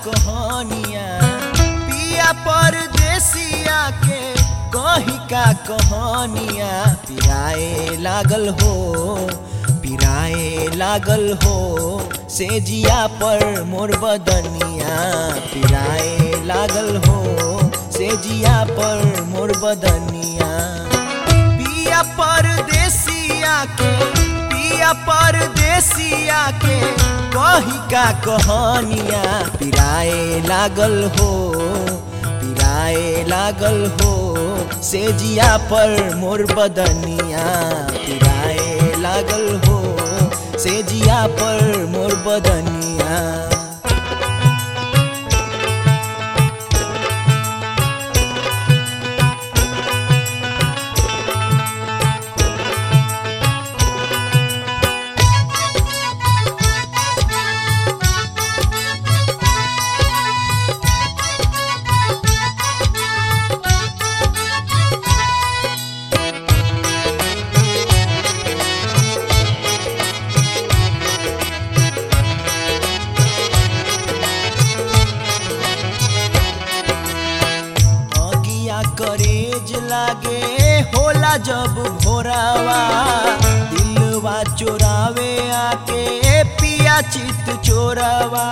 कहानिया पिया परदेसिया के कही का कहानिया पिराए लागल हो पिराए लागल हो से जिया पर मोर बदनिया पिराए लागल हो से जिया पर मोर बदनिया पिया परदेसिया के पिया परदेसिया के कही का कहानिया पिराए लागल हो पिराए लागल हो से जिया पर मोर बदनिया पिराए लागल हो से जिया पर मोर बदनिया अगिया करेज लागे होला जब भोरावा दिलवा चोरावे आके पिया चित चोरावा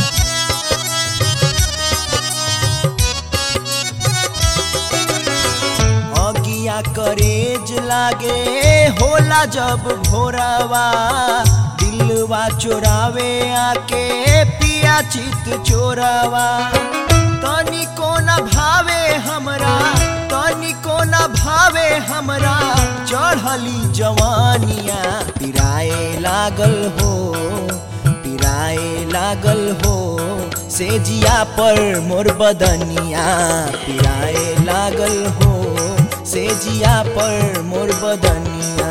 अगिया करेज लागे होला जब भोरावा दिलवा चोरावे आके पिया चित चोरावा तनी कोना भावे हमरा तनी कोना भावे हमरा चढ़ली जवानिया पिराए लागल हो पिराए लागल हो से जिया पर मोर बदनिया पिराए लागल हो से जिया पर मोर बदनिया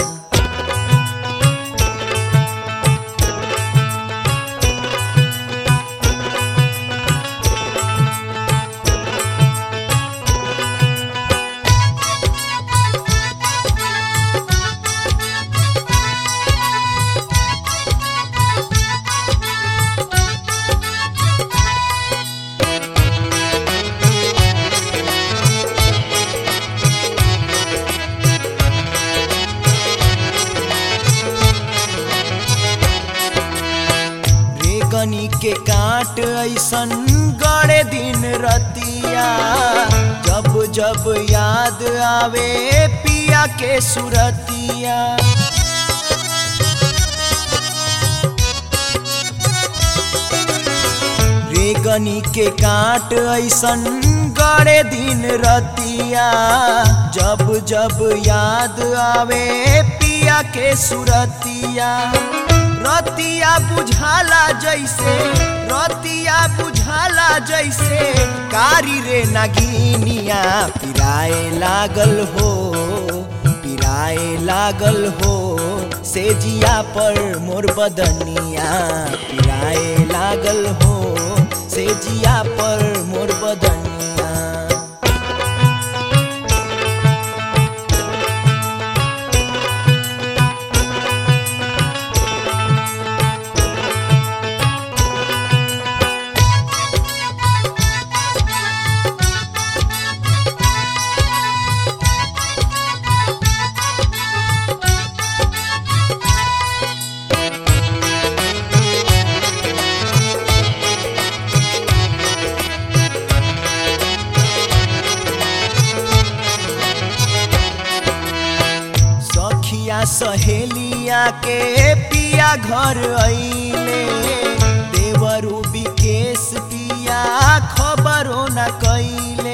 रेगनी के काट ऐसन गड़े दिन रतिया जब जब याद आवे पिया के सुरतिया रेगनी के काट ऐसन गड़े दिन रतिया जब जब याद आवे पिया के सुरतिया रतिया बुझाला जैसे रतिया बुझाला जैसे कारी रे नगीनिया पिराए लागल हो पिराए लागल हो से जिया पर मोर बदनिया पिराए लागल हो से जिया पर मोर बदनिया सखिया सहेलिया के पिया घर अइले देवरू विकेश पिया खबरो न कैले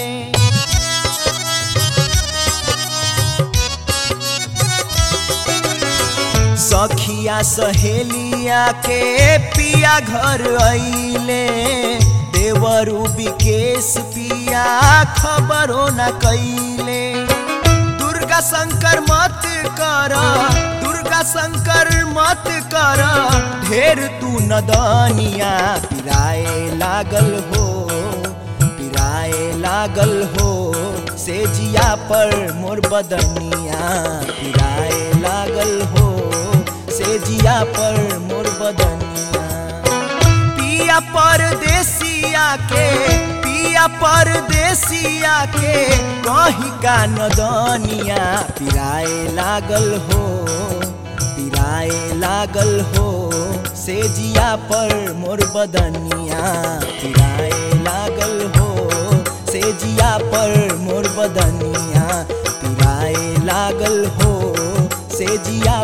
सखिया सहेलिया के पिया घर अइले देवरू विकेश पिया खबरो न कैले दुर्गा शंकर मत कर दुर्गा शंकर मत कर ढेर तू नदनिया पिराए लागल हो पिराए लागल हो से जिया पर मोर बदनिया पिराए लागल हो से जिया पर मोर बदनिया पिया परदेसिया के पिया परदेसिया के कहीं का नदनिया पिराए लागल हो पिराए लागल हो से जिया पर मोर बदनिया पिराए लागल हो से जिया पर मोर बदनिया पिराए लागल हो से जिया